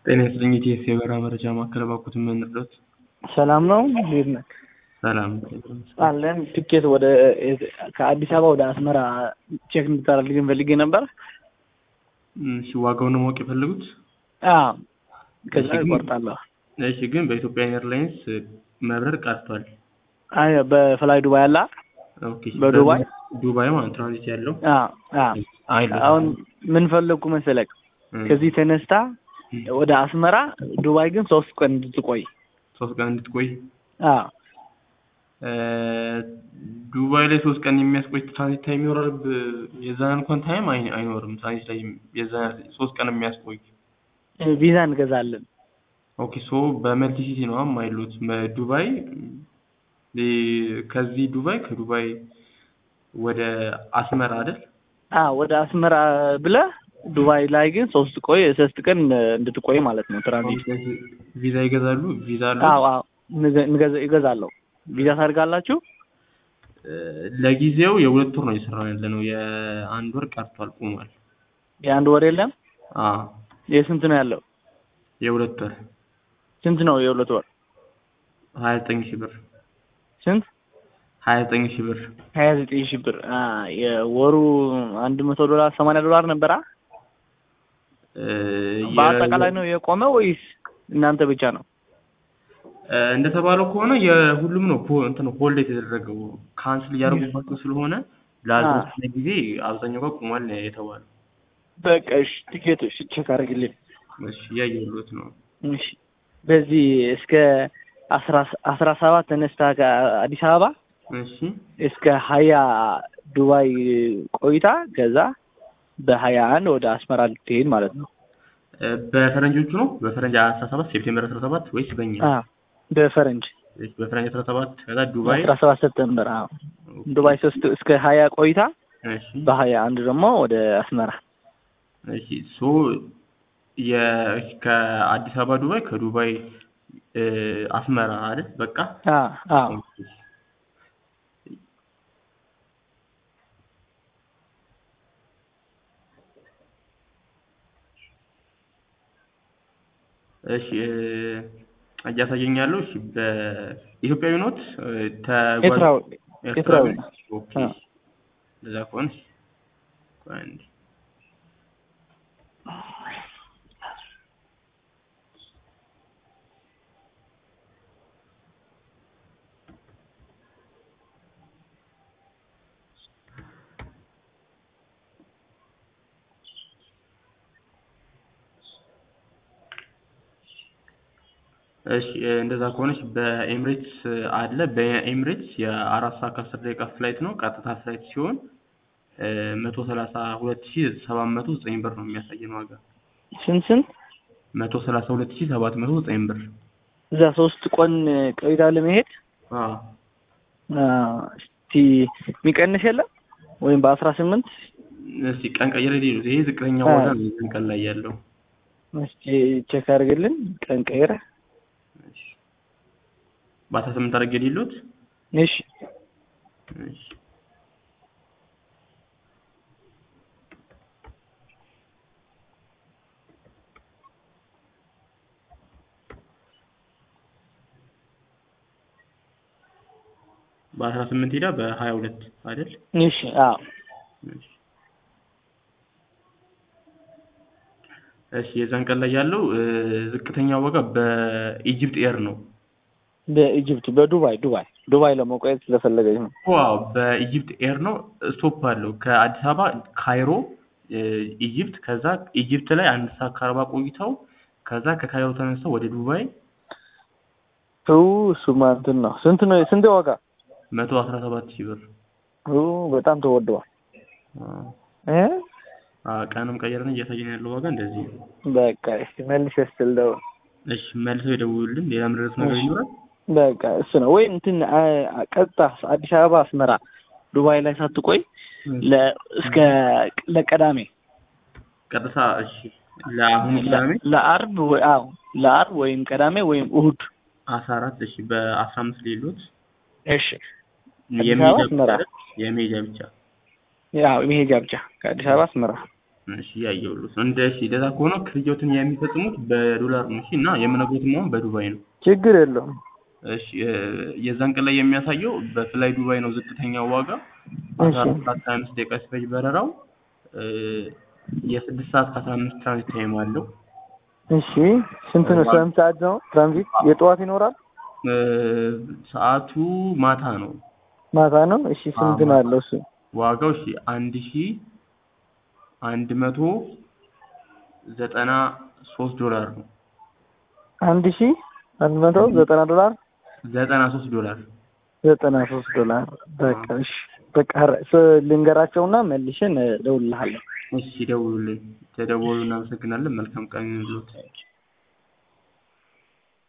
ጤና ይስጥልኝ የቲኤስ የበረራ መረጃ ማዕከል እባክዎት ምን ልርዳዎት? ሰላም ነው እንዴት ነህ? ሰላም አለን ትኬት ወደ ከአዲስ አበባ ወደ አስመራ ቼክ እንድታደርግልኝ ፈልጌ ነበር። እሺ ዋጋውን ነው ማወቅ የፈለጉት? አዎ ከዛ እሺ፣ ግን- እቆርጣለሁ። እሺ ግን በኢትዮጵያ ኤርላይንስ መብረር ቀርቷል። አይ በፍላይ ዱባይ አላ ኦኬ በዱባይ? ዱባይ ማለት ትራንዚት ያለው አዎ አዎ አይደለም። አሁን ምን ፈለግኩ መሰለክ እም፣ ከዚህ ተነስታ እም፣ ወደ አስመራ ዱባይ ግን ሶስት ቀን እንድትቆይ ሶስት ቀን እንድትቆይ አዎ እ፣ ዱባይ ላይ ሶስት ቀን የሚያስቆይ ትራንዚት ታይም ይኖራል። ብ- የዛን እንኳን ታይም አይ- አይኖርም። ትራንዚት ላይ የዛን ሶስት ቀን የሚያስቆይ ቪዛ እንገዛለን። ኦኬ ሶ በመልቲ ሲቲ ነው የማይሉት ዱባይ እ፣ ከዚህ ዱባይ ከዱባይ ወደ አስመራ አይደል? አዎ ወደ አስመራ ብለህ ዱባይ ላይ ግን ሶስት ቆይ ሶስት ቀን እንድትቆይ ማለት ነው ትራንዚት። ቪዛ ይገዛሉ። ቪዛ አሉ። አዎ አዎ እንገ- እንገዛ- ይገዛለሁ። ቪዛ ታደርጋላችሁ? እ፣ ለጊዜው የሁለት ወር ነው እየሰራን ያለ ነው። የአንድ ወር ቀርቷል፣ ቆሟል። የአንድ ወር የለም። አዎ የስንት ነው ያለው? የሁለት ወር ስንት ነው የሁለት ወር? ሀያ ዘጠኝ ሺህ ብር ስንት? ሀያ ዘጠኝ ሺህ ብር ሀያ ዘጠኝ ሺህ ብር። አ የወሩ አንድ መቶ ዶላር ሰማንያ ዶላር ነበራ። እ፣ በአጠቃላይ ነው የቆመው ወይስ እናንተ ብቻ ነው? እ፣ እንደተባለው ከሆነ የሁሉም ነው ፖ- እንትን ሆልድ የተደረገው ካንስል እያደረጉባቸው ስለሆነ ላልተወሰነ ጊዜ አብዛኛው ጋር ቆሟል ነው የተባለው። በቃ እሺ፣ ቲኬቶች ቼክ አድርግልኝ። እሺ እያየሁት ነው። እሺ በዚህ እስከ አስራ አስራ ሰባት ተነስታ ከአዲስ አበባ እሺ እስከ ሀያ ዱባይ ቆይታ ከዛ በሀያ አንድ ወደ አስመራ ልትሄድ ማለት ነው። እ፣ በፈረንጆቹ ነው በፈረንጅ አስራ ሰባት ሴፕቴምበር አስራ ሰባት ወይስ በእኛ? አ በፈረንጅ እሺ፣ በፈረንጅ አስራ ሰባት ከዛ ዱባይ አስራ ሰባት ሰፕተምበር አዎ ዱባይ ሶስት እስከ ሀያ ቆይታ እሺ በሀያ አንድ ደግሞ ወደ አስመራ እሺ ሶ የ ከአዲስ አበባ ዱባይ ከዱባይ እ፣ አስመራ አይደል? በቃ አ አ እሺ እ፣ እያሳየኝ ያለው እሺ በኢትዮጵያዊ ኖት እ፣ ተጓዥ ኤርትራዊ ኤርትራዊ ነው። ኦኬ አ እንደዛ ከሆነ እሺ፣ ቆይ አንዴ እሺ እ፣ እንደዛ ከሆነች በኤምሬትስ አለ። በኤምሬትስ የአራት ሰዓት ከአስር ደቂቃ ፍላይት ነው። ቀጥታ ፍላይት ሲሆን መቶ ሰላሳ ሁለት ሺ ሰባት መቶ ዘጠኝ ብር ነው የሚያሳየን ዋጋ። ስንት ስንት መቶ ሰላሳ ሁለት ሺ ሰባት መቶ ዘጠኝ ብር። እዛ ሶስት ቀን ቆይታ ለመሄድ አዎ አ እስቲ የሚቀንስ የለም ወይም በአስራ ስምንት እስቲ ቀን ቀይረ ሌሉት። ይሄ ዝቅተኛ አዎ። ዋጋ ነው የዚህን ቀን ላይ ያለው። እስቲ ቼክ አድርግልን ቀን ቀይረ እሺ በአስራ ስምንት አድርጌ ሌሉት። እሺ እሺ በአስራ ስምንት ሄዳ በሀያ ሁለት አይደል? እሺ አዎ እሺ እሺ የዛን ቀን ላይ ያለው እ፣ ዝቅተኛ ዋጋ በኢጅፕት ኤር ነው። በኢጅፕት በዱባይ ዱባይ ዱባይ ለመቆየት ስለፈለገች ነው። ዋው በኢጅፕት ኤር ነው። ስቶፕ አለው ከአዲስ አበባ ካይሮ እ፣ ኢጅፕት። ከዛ ኢጅፕት ላይ አንድ ሰዓት ከአርባ ቆይተው ከዛ ከካይሮ ተነስተው ወደ ዱባይ ኡ እሱማ እንትን ነው። ስንት ነው ስንት ዋጋ? መቶ አስራ ሰባት ሺህ ብር ኡ በጣም ተወደዋል አ፣ እ አ፣ ቀንም ቀየርን እያሳየን ያለው ዋጋ እንደዚህ ነው። በቃ እስቲ መልሰህ ስትል ደውል። እሺ መልሰው ይደውሉልን። ሌላ ምድረስ ነገር እሺ። ይኖራል? በቃ እሱ ነው ወይ እንትን አ- አ- ቀጥታ አዲስ አበባ አስመራ ዱባይ ላይ ሳትቆይ ለ እስከ ለቀዳሜ ቀጥታ እሺ ለአሁኑ ቅዳሜ ለአርብ ወይ አዎ ለአርብ ወይም ቀዳሜ ወይም እሁድ አስራ አራት እሺ በአስራ አምስት ሌሎት እሺ አዲስ የመሄጃ አበባ ብቻ አስመራ አይደል? የመሄጃ ብቻ ያው መሄጃ ብቻ ከአዲስ አበባ አስመራ እሺ ያየሁልዎት ነው። እንደ እሺ እንደዛ ከሆነ ክፍያዎትን የሚፈጽሙት በዶላር ነው። እሺ እና የምነግሮትም አሁን በዱባይ ነው። ችግር የለውም። እሺ እ የዛን ቀን ላይ የሚያሳየው በፍላይ ዱባይ ነው ዝቅተኛው ዋጋ አስራ አራት ሰዓት ከሀያ አምስት ደቂቃ ሲፈጅ በረራው እ የስድስት ሰዓት ከአስራ አምስት ትራንዚት ታይም አለው። እሺ ስንት ነው? ስንት ሰዓት ነው ትራንዚት? የጠዋት ይኖራል? እ ሰዓቱ ማታ ነው። ማታ ነው። እሺ ስንት ነው ያለው እሱ? ዋጋው እሺ አንድ ሺ አንድ መቶ ዘጠና ሶስት ዶላር ነው። አንድ ሺ አንድ መቶ ዘጠና ዶላር ዘጠና ሶስት ዶላር ዘጠና ሶስት ዶላር በቃ እሺ በቃ ስ- ልንገራቸውና መልሽን እደውልልሃለሁ። እሺ ደውሉልኝ። ተደወሉ። እናመሰግናለን። መልካም ቀን ይሁንልዎት።